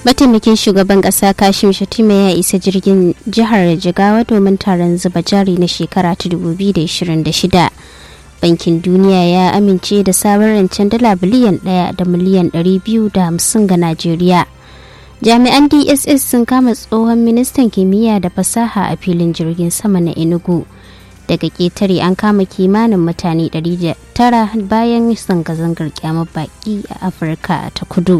mataimakin shugaban kasa kashim shatima ya isa jirgin jihar jigawa domin taron zuba jari na shekara ta 2026 bankin duniya ya amince da sabon rancen dala biliyan daya da miliyan 250 ga najeriya jami'an dss sun kama tsohon ministan kimiyya da fasaha a filin jirgin sama na enugu daga ketare an kama kimanin mutane 900 bayan zanga-zangar kyamar baki a afirka ta kudu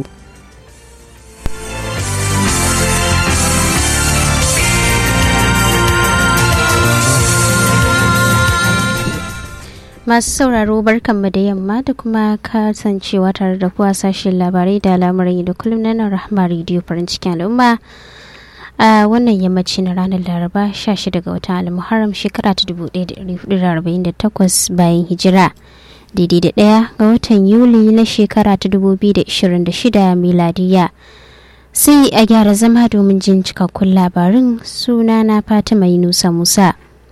masu sauraro barkanmu da yamma da kuma kasancewa tare da kuwa sashen labarai da al'amuran da kullum na nan rahama rediyo farin cikin al'umma a wannan yammaci na ranar laraba 16 ga watan almuharram shekara ta 1448 bayan hijira daidai da ɗaya ga watan yuli na shekara ta 2026 miladiya sai a gyara zama domin jin cikakkun labarin sunana fatima yunusa musa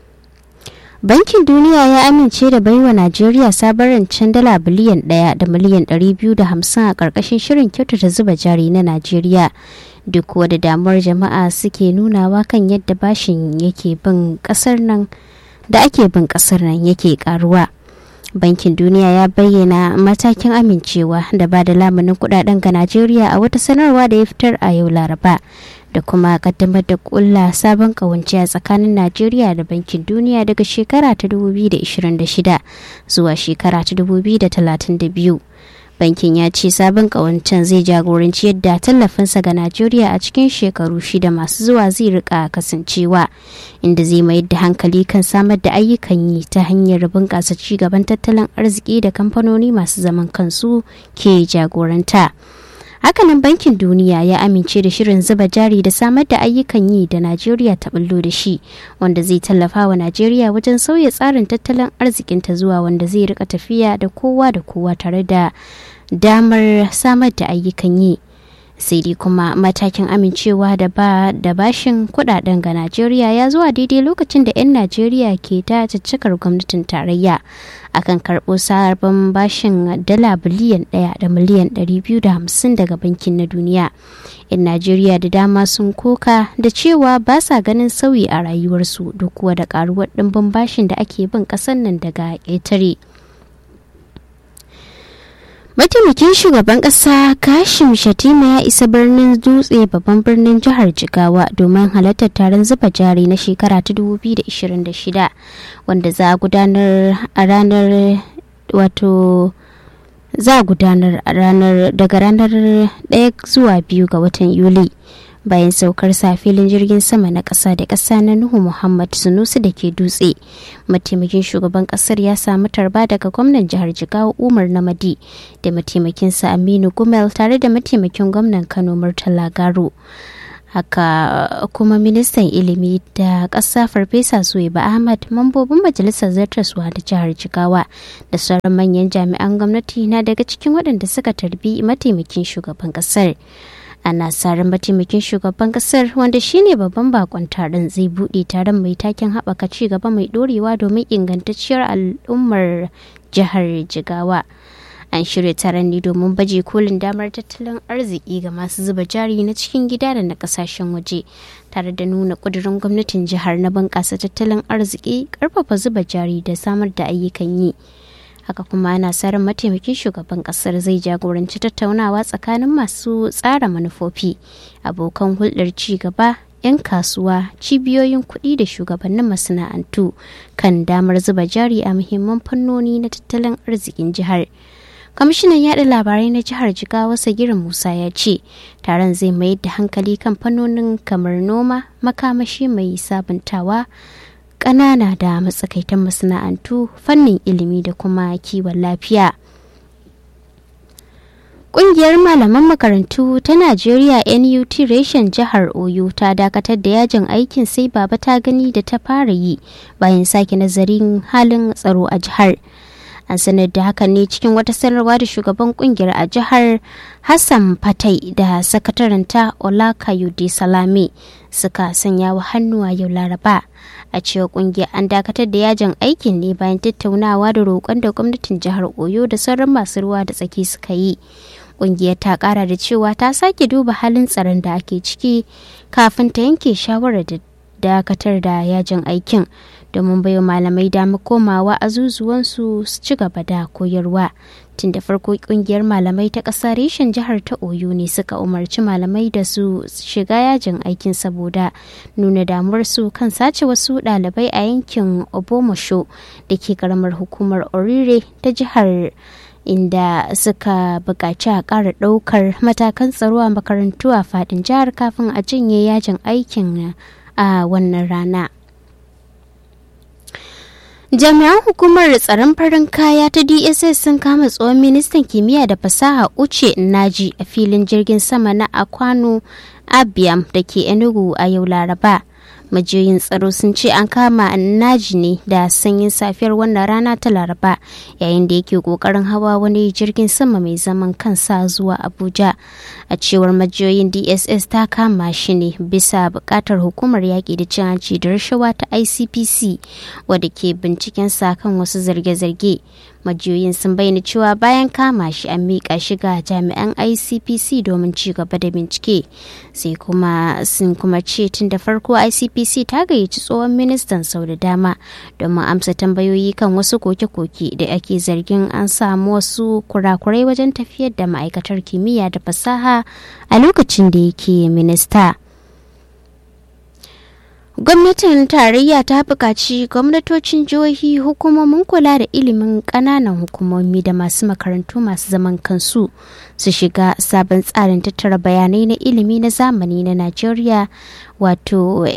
bankin duniya ya amince da baiwa najeriya sabon rancen dala biliyan ɗaya da miliyan 250 a ƙarƙashin shirin kyautata zuba jari na najeriya duk wadda damuwar jama'a suke nunawa kan yadda bashin yake bin ƙasar nan da ake bin ƙasar nan yake karuwa bankin duniya ya bayyana matakin amincewa da ba da lamunin kudaden ga najeriya a wata sanarwa da ya fitar a yau laraba da kuma kaddamar da kulla sabon kawance a tsakanin najeriya da bankin duniya daga shekara ta 2026 zuwa shekara ta 2032 bankin ya ce sabon kawancen zai jagoranci yadda tallafinsa ga najeriya a cikin shekaru shida masu zuwa zai rika kasancewa inda zai mayar da hankali kan samar da ayyukan yi ta hanyar bunƙasa cigaban tattalin arziki da kamfanoni masu zaman kansu ke jagoranta hakanan bankin duniya ya amince da shirin zuba jari da samar da ayyukan yi da najeriya ta bullo da shi wanda zai tallafa wa najeriya wajen sauya tsarin tattalin arzikinta zuwa wanda zai rika tafiya da kowa da kowa tare da damar samar da ayyukan yi sai dai kuma matakin amincewa da ba da bashin kudaden ga najeriya ya zuwa daidai lokacin da 'yan najeriya ke ta caccakar gwamnatin tarayya akan karɓo sabon bashin dala biliyan ɗaya da miliyan 250 daga bankin na duniya 'yan najeriya da dama sun koka da cewa ba sa ganin sauyi a rayuwarsu duk kuwa da karuwar ɗimbin bashin da ake bin ƙasar nan daga ƙetare. mataimakin shugaban kasa kashim shatima ya isa birnin dutse babban birnin jihar jigawa domin halartar taron zuba jari na shekara ta 2026 wanda za a gudanar a ranar wato za a gudanar a ranar daga ranar 1 zuwa 2 ga watan yuli bayan saukar sa filin jirgin sama na ƙasa da ƙasa na nuhu muhammad sunusi da ke dutse mataimakin shugaban ƙasar ya samu tarba daga gwamnan jihar jigawa umar namadi da mataimakinsa aminu gumel tare da mataimakin gwamnan kano murtala garo haka kuma ministan ilimi da ƙasa farfesa suwaiba ahmad mambobin majalisar zartaswa da jihar jigawa da sauran manyan jami'an gwamnati na daga cikin waɗanda suka tarbi mataimakin shugaban ƙasar ana tsarin mataimakin shugaban kasar wanda shine babban bakon taron zai buɗe taron mai taken haɓaka ci gaba mai ɗorewa domin ingantacciyar al'ummar jihar jigawa an shirya taron ne domin baje kolin damar tattalin arziki ga masu zuba jari na cikin gida da na kasashen waje tare da nuna ƙudurin gwamnatin jihar na bunƙasa tattalin arziki ƙarfafa zuba jari da samar da ayyukan yi haka kuma ana tsarin mataimakin shugaban kasar zai jagoranci tattaunawa tsakanin masu tsara manufofi abokan hulɗar ci gaba 'yan kasuwa cibiyoyin kuɗi da shugabannin masana'antu kan damar zuba jari a muhimman fannoni na tattalin arzikin jihar kwamishinan yaɗa labarai na jihar jigawa sagirin musa ya ce taron zai mayar da hankali kan fannonin kamar noma makamashi mai sabuntawa ƙanana da matsakaitan masana'antu fannin ilimi da kuma kiwon lafiya. Ƙungiyar malaman makarantu ta Najeriya NUT reshen jihar Oyo ta dakatar da yajin aikin sai baba ta gani da ta fara yi bayan sake nazarin halin tsaro a jihar. an sanar da hakan ne cikin wata sanarwa da shugaban kungiyar a jihar hassan fatai da sakataranta olakayode salame suka sanya wa hannu a yau laraba a cewa kungiyar an dakatar da yajin aikin ne bayan tattaunawa da roƙon da gwamnatin jihar oyo da sauran masu ruwa da tsaki suka yi ƙungiyar ta ƙara da cewa ta sake duba halin tsaron da ake ciki kafin ta yanke shawarar da dakatar da yajin aikin domin baiwa malamai dama komawa azuzuwansu su ci gaba da koyarwa tun da farko kungiyar malamai ta ƙasa reshen jihar ta oyo ne suka umarci malamai da su shiga yajin aikin saboda nuna damuwarsu kan sace wasu ɗalibai a yankin obomosho da ke karamar hukumar orire ta jihar inda suka buƙaci a ƙara ɗaukar matakan tsaro a makarantu a faɗin jihar kafin a jinye yajin aikin a wannan rana. jami'an hukumar tsaron farin kaya ta dss sun kama tsohon ministan kimiyya da fasaha uche naji a filin jirgin sama na akwano abiam da ke enugu a yau laraba majiyoyin tsaro sun ce an kama naji ne da sanyin safiyar wannan rana ta laraba yayin da yake kokarin hawa wani jirgin sama mai zaman kansa zuwa abuja a cewar majiyoyin dss ta kama shi ne bisa bukatar hukumar yaƙi da cin hanci da rashawa ta icpc wadda ke binciken sa kan wasu zarge-zarge majiyoyin sun bayyana cewa bayan kama shi an miƙa shi ga jami'an icpc domin ci gaba da bincike sai kuma sun kuma ce tun da farko icpc ta gayyaci tsohon ministan sau da dama domin amsa tambayoyi kan wasu koke-koke da ake zargin an samu wasu kurakurai wajen tafiyar da ma'aikatar kimiyya da fasaha a lokacin da yake minista. gwamnatin tarayya ta buƙaci gwamnatocin jihohi hukumomin kula da ilimin ƙananan hukumomi da masu makarantu masu zaman kansu su shiga sabon tsarin tattara bayanai na ilimi na zamani na najeriya wato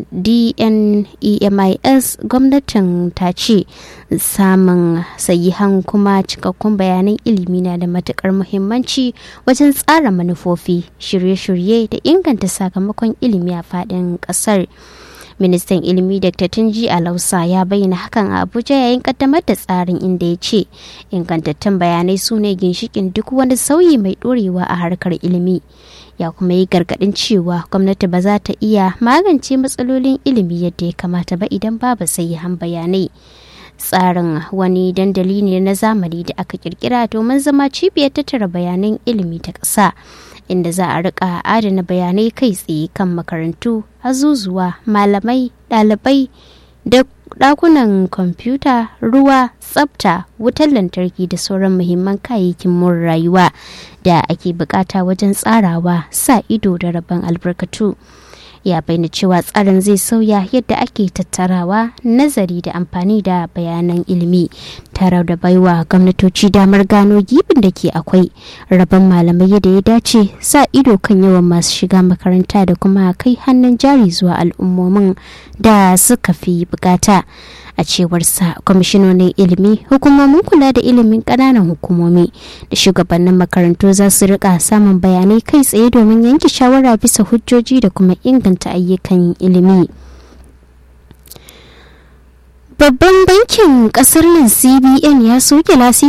dnemis gwamnatin ta ce samun sayihan kuma cikakkun bayanan ilimi na da matukar muhimmanci wajen tsara manufofi shirye-shirye da inganta sakamakon ilimi a faɗin ƙasar. ministan ilimi dr tunji alausa ya bayyana hakan a abuja yayin kaddamar da tsarin inda ya ce ingantattun bayanai su ne ginshikin duk wani sauyi mai dorewa a harkar ilimi ya kuma yi gargadin cewa gwamnati ba za ta iya magance matsalolin ilimi yadda ya kamata ba idan babu sahihan bayanai tsarin wani dandali ne na zamani da aka kirkira domin zama cibiyar tattara bayanan ilimi ta ƙasa inda za a rika adana bayanai kai tsaye kan makarantu azuzuwa malamai ɗalibai da ɗakunan kwamfuta ruwa tsafta wutar lantarki da sauran muhimman kayayyakin more rayuwa da ake bukata wajen tsarawa sa ido da rabon albarkatu ya bayyana cewa tsarin zai sauya yadda ake tattarawa nazari da amfani da bayanan ilimi tare da baiwa gwamnatoci damar gano gibin da ke akwai rabon malamai yadda ya dace sa ido kan yawan masu shiga makaranta da kuma kai hannun jari zuwa al'ummomin da suka fi bukata a cewar sa kwamishinonin ilimi hukumomin kula da ilimin ƙananan hukumomi da shugabannin makarantu za su rika samun bayanai kai tsaye domin yanke shawara bisa hujjoji da kuma inganta ayyukan ilimi babban bankin kasar nan cbn ya soke lasi